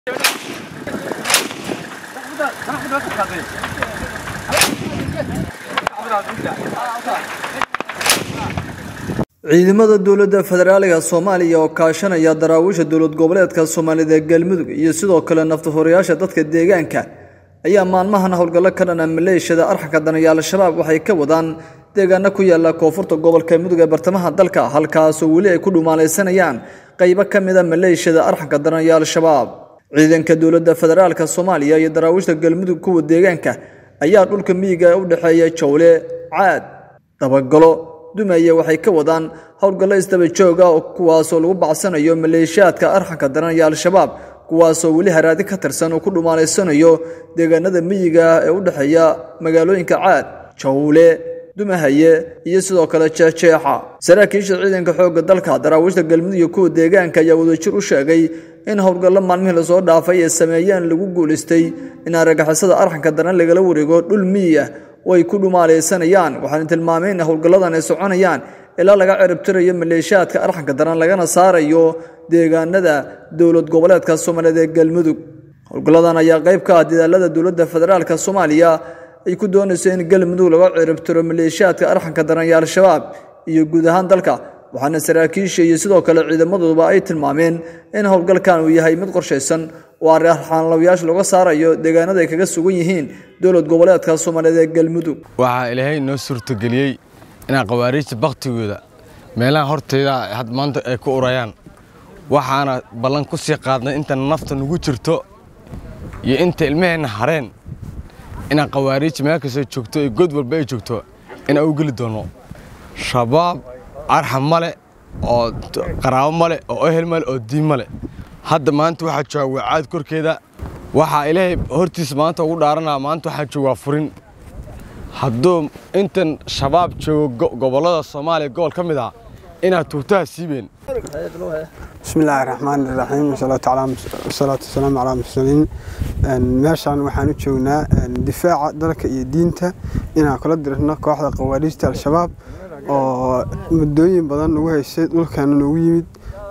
ciidamada dowladda federaaliga soomaaliya oo kaashanaya daraawiisha dowlad goboleedka soomaalida ee galmudug iyo sidoo kale naftahorayaasha dadka deegaanka ayaa maalmahan howlgallo ka dhana maleeshiyada arxanka danayaal al-shabaab waxay ka wadaan deegaano ku yaala koonfurta gobolka mudug ee bartamaha dalka halkaasoo weli ay ku dhumaalaysanayaan qaybo ka mida maleeshiyada arxanka danayaal al-shabaab ciidanka dowladda federaalka soomaaliya iyo daraawiishta galmudug kuwa deegaanka ayaa dhulka miyiga ee u dhexeeya jowle caad dabagalo dumaya waxay ka wadaan howlgallo isdaba jooga kuwaasoo lagu bacsanayo maleeshiyaadka arxanka daran iyo al-shabaab kuwaasoo weli haraadi ka tirsan uu ku dhumaalaysanayo deegaanada miyiga ah ee u dhexeeya magaalooyinka caad jawle dumahaye iyo sidoo kale jeexjeexa saraakiisha ciidanka xoogga dalka daraawiishta galmudug iyo kuwa deegaanka ayaa wadajir u sheegay in howlgallo maalmihii lasoo dhaafay ee sameeyeen lagu guulaystay in argagixisada arxanka daran lagala wareego dhul miyi ah oo ay ku dhumaalaysanayaan waxaana tilmaameen in howlgalladan ay soconayaan ilaa laga ciribtirayo maleeshiyaadka arxanka daran lagana saarayo deegaanada dowlad goboleedka soomaaliyeed ee galmudug howlgalladan ayaa qayb ka ah dadaalada dowladda federaalka soomaaliya ay ku doonayso in galmudug laga ciribtiro maleeshiyaadka arxanka daran iyo al-shabaab iyo guud ahaan dalka waxaana saraakiisha iyo sidoo kale ciidamaduba ay tilmaameen in howlgalkan uu yahay mid qorshaysan oo arxaanlawayaasha looga saarayo deegaanada ay kaga sugan yihiin dowlad goboleedka soomaaliyeed ee galmudug waxaa ilaahay noo suurtageliyey inaan khawaariijta bakhtigooda meelaha horteyda had maanta ay ku urayaan waxaana ballan ku sii qaadnay inta nafta nugu jirto iyo inta ilmaheenna hareen inaan khawaariij meel kastoo joogto iyo god walba ay joogto inaan u geli doonno shabaab arxam male oo qaraabo male oo ehel male oo diin male hadda maanta waxaa jooga waacaad korkeeda waxaa ilaahay hortiisa maanta ugu dhaaranaa maanta waxaa joogaa furin hadduu intan shabaab joogo gobollada soomaaliya gobol ka mid ah inaad tuugtaha siibeen bismi illaahi raxmaan iraxiim wasalaatu wasalaamu calaa mursaliin meeshaan waxaan u joognaa difaaca dalka iyo diinta inaan kula dirno kooxda khawaariijta al-shabaab oo muddooyin badan nagu haysay dhulkaana noogu yimid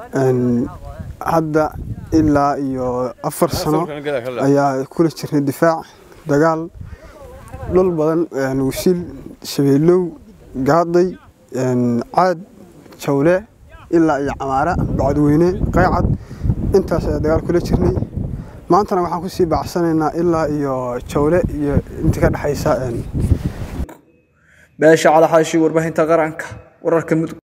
hadda ilaa iyo afar sano ayaa kula jirnay difaac dagaal dhul badan wasiil shabeelow gaaday caad jawle ilaa iyo camaara bacadweyne qaycad intaas ayaa dagaal kula jirnay maantana waxaan kusii bacsanaynaa ilaa iyo jawle iyo inta ka dhexaysa beesha calaxaashi warbaahinta qaranka wararka mudug